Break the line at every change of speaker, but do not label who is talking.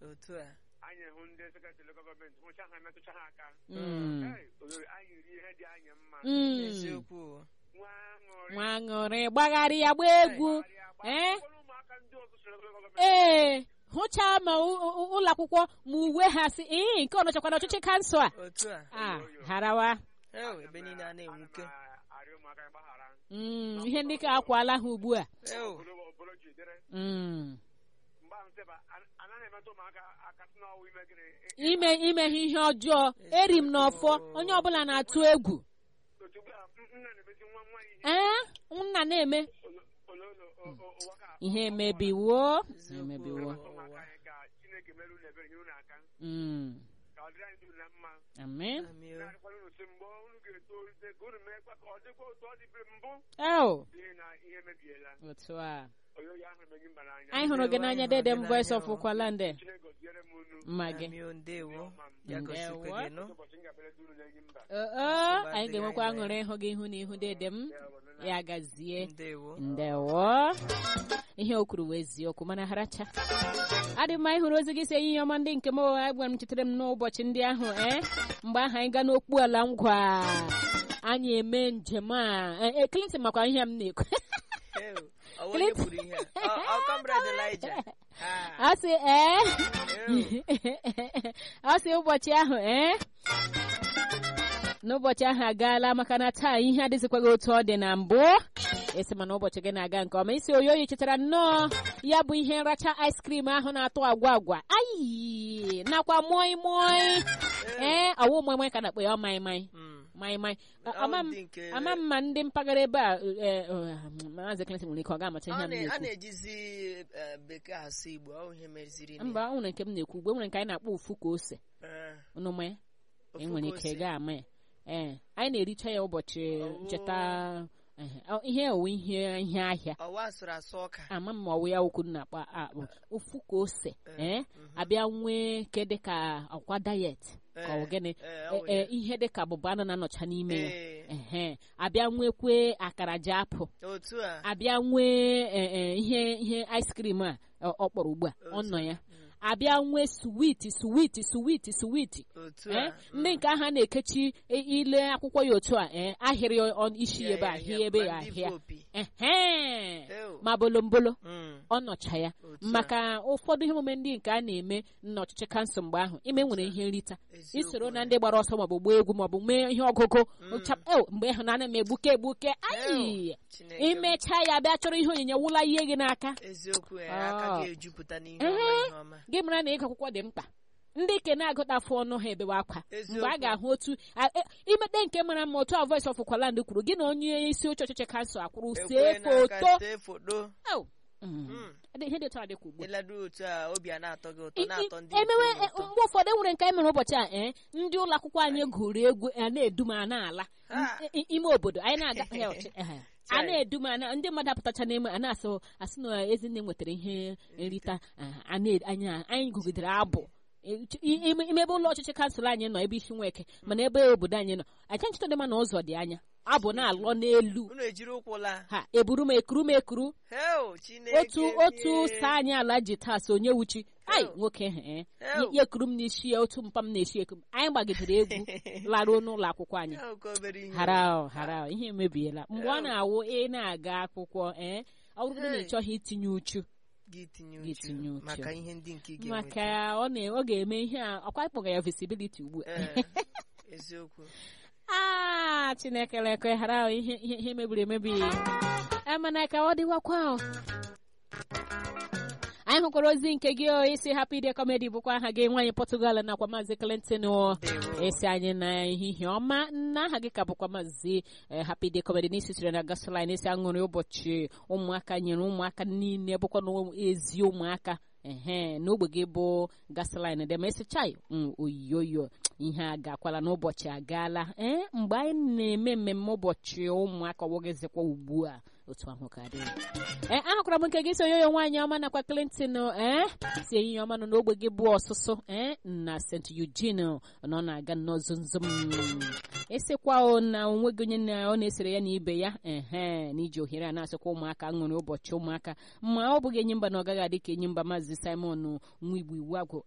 otu a
anyị hụ ndị sekretarị gọọmenti hụcha ha metụcha ha aka
Mm.
Hey, oyoyo, anyị ri ihe dị anyị mma
Mm.
eziokwu
nwa aṅụrị
nwa aṅụrị gbagharị ya gbaa egwu
gbagharịa,
Eh?
gbakọrọ ụmụaka ndị ọzọ soro gọọmenti
ee hụchaa ma u- u- ụlọ akwụkwọ ma uwe ha si ee nke ọ nọchakwa n'ọchịchị kansụl a
otu a
a harawa
Ew, ebe niile a na-enwuke
Ana m arịọ ụmụaka mgbaghara
Mm, ihe ndị ka akwala ha ugbu a
Ew,
obodo obodo jidere
Mm.
mgbe ahụ sịba an- anaghị emetụ ụmụaka aka sị n'ọwụ ime gịnị I-
ime ime ha ihe ọjọọ eri m n'ọfọ onye ọbụla na-atụ egwu
otu ugbu a m- nna na-emezi nwa nwa ya ihe
ee nna na-eme
olo- ololo o- o- ụwa ka
ihe emebiwo
eziokwu
emebiwo
ụmụaka
ụwa.
anyị ka chineke mere unu ebere nyere unu aka
Mm.
ka ọ dịrị anyị dum na mma
amen
Amị o.
na-arịkwara unu sị mgbe unu ga-etolite ka unu meekwa ka ọ dịkwa otu ọ dịbere mbụ
eo
n'ihi na ihe emebiela
otu a
oyoyo ahụ emeghị mba n'anya
anyị hụrụ gị n'anya dede m voice of ụkwalande
chineke gọziere m unu
mma gị
Amị o, ndewo ya
Ndewo.
gosikwe gị nụ
ụbọchị m ga-abịara dị unu n'enyi mba
oo anyị ga-enwekwa aṅụrị ịhụ gị ihu na ihu dede m ya gazie
ndewo
ndewo ihe o kwuru wee eziokwu mana haracha adị mma ịhụrụ ozi gị si ihe ọma ndị nke m agwara m chetara m n'ụbọchị ndị ahụ ee mgbe ahụ anyị gaa n'okpu ala ngwa anyị eme njem a Eh, eh, Clinton makwa ihe m na-ekwu
Ew, ọ bụ onye kwuru ihe a Ọ- ọ comrade Elijah Ah,
ọ sị ee
ew,
ọ sị ụbọchị ahụ ee n'ụbọchị ahụ agaala maka na taa ihe adịzikwaghị otu ọ dị na mbụ esi mana ụbọchị gị na-aga nke ọma isi oyoyi chetara nnọọ ya bụ ihe nracha ice cream ahụ na-atọ agwa agwa ayi nakwa moi moi ee ọwụ moi moi ka na-akpọ ya ọ mai mai
mm.
mai mai
Ọ
ama m
ndị nke-
ama m ma ndị mpaghara ebe a eh, eh, maazị Clinton nwere ike ọ ga-amacha ihe
a
m
na- a
na-ekwu
na-ejizi eh, bekee asụ igbo ọ ihe meziri
mba o nwere nke m na-ekwu ugbo nwere nke anyị na-akpọ ofu ka ose unu ma ya
Ofu
enwere
ka
ike
ose.
gaa ama ya ee anyị na-ericha ya ụbọchị
Oh.
ncheta ehe, ọ- ihe owu ihe ihe ahịa
ọwa asụrụ asụ ọka
ama m ma ọwụ ya okwu na-akpa akpụ ofu ka ose ee
mhm.
abịa nwee ke dịka ọkwa dayet ka ọ
Eh,
gịnị
eh,
E-
ọ
e,
ya.
ihe dịka bụba anụ na-anọcha n'ime ya
Eh,
ehe abịa nwekwe akara ji apụ
otu a
abịa nwee e, e, ihe ihe ice cream a ọ ọ kpọrọ ugbu a ọ nọ ya abịa nwee suwiti suwiti suwiti suwiti
otu
ee
a
ndị nke ahụ a na-ekechi i- ile akwụkwọ ya otu a ee ahịrị ọ- isi
Ya,
ebe
ya,
ahịa
ya,
ebe
ma
ya
ndị
ahịa
vopi.
ehe
Ew.
ma bolombolo
Mm,
ọ nọcha ya
otu a.
maka ụfọdụ ihe omume ndị nke a na-eme n'ọchịchị kansụl mgbe ahụ ime nwere ihe nrita
Eziokwu
isoro na
ya.
ndị gbara ọsọ maọbụ gbaa egwu maọbụ mee ihe ọgụgụ
Mm.
chap- ew, mgbe ahụ na ana m egbuke egbuke ayi
Chineke m.
imechaa ya bịa chọrọ ihe onyinye wụla ihe gị n'aka
eziokwu ya
Ah.
aka ga-ejupụta n'ihe
Ehe.
ọma ihe ọma
gị mara na ịgụ akwụkwọ dị mkpa ndị ke na-agụtafụ ọnụ ha ebewe akwa
Eziokwu.
mgbe a ga-ahụ otu a- e- imete nke mara mma otu a voice of kwaland kwuru gị na onye isi oche ọchịchị kansụl akwụrụ see
Ekwe n'aka,
foto
see foto
Ew. Mm.
Mm.
Adị- ihe dị otu a dịkwa ugbu a.
ịlado otu a obi a na-atọ gị
I-
ụtọ
i-
na-atọ ndị
emewe
nke
e,
ụtọ.
mgbe ụfọdụ enwere nke anyị mere ụbọchị a ee ndị ụlọ akwụkwọ anyị gụrụ egwu a na-edum a na-ala
Ha.
I- i- ime obodo anyị na-aga ya ọchị- ehe. a na-edum a na- ndị mmadụ apụtacha n'ime a na-asụ asị na ezinne nwetara ihe nrita ah, a na- anyị anyị gụgidere abụ I- i- ime ime ebe ụlọ ọchịchị kansụl anyị nọ ebe isi nweke mana ebe obodo anyị nọ aja nchịta dị ma na ụzọ dị anya abụ na-alọ n'elu
unu ejiri ụkwụ laa
ha eburu m ekuru m ekuru
heo chineke
otu otu
bie.
saa anyị ala ji taa so onye wuchi ai
Ew.
nwoke ahụ ee
Ew.
ya ekuru m n'isi ya otu mpa m na-esi eku m anyị gbagidere egwu laruo n'ụlọ akwụkwọ anyị
Heo ka obere ihe
hara hara ihe emebiela mgbe ọ
Ew.
na-awụ ị na-aga akwụkwọ ee ọ bụrụ na ị
Hey.
chọghị itinye uchu
gị tinye
Gị
uchu
tinye uchu.
maka ihe ndị nke ị
maka
ga-enweta
ọ na ọ ga-eme ihe a ọkwa ịkpọga ya visibility ugbu a
Ee, eziokwu
aa chineke lekwe hara ihe ihe ihe mebiri emebi emana ka ọ dịwakwa o. anyị hụkwara ozi nke gị o isi hapụ ide kọmedi bụkwa aha gị nwaanyị Portugal nakwa maazị Clinton o
Ndewo.
esi anyị na ehihie ọma na aha gị ka bụkwa maazị eh, happy day comedy n'isi siri na gasoline esi aṅụrị ụbọchị ụmụaka nyere ụmụaka niile bụkwa na ezi ụmụaka ehe n'ogbe gị bụ gasoline dị ma esi chai mm, oyiyoyo ihe a gakwala n'ụbọchị agaala ee mgbe anyị na-eme mmemme ụbọchị ụmụaka ọwụgịzikwa ugbu a otu ahụ ka dị ee ahụkwara m nke gị si onyoyo nwaanyị ọma nakwa Clinton ee si ehihie ọma nọ n'ogbe gị bụ ọsụsụ ee na St. Eugene nọ na-aga nnọọ zomzom esikwa o na onwe gị onye na ọ na-esere ya na ibe ya ehe na iji ohere a na-asịkwa ụmụaka ṅụrị ụbọchị ụmụaka ma ọ bụghị enyi mba na ọ gaghị adị ka enyi mba maazị Simon nwa igbo iwu agwụ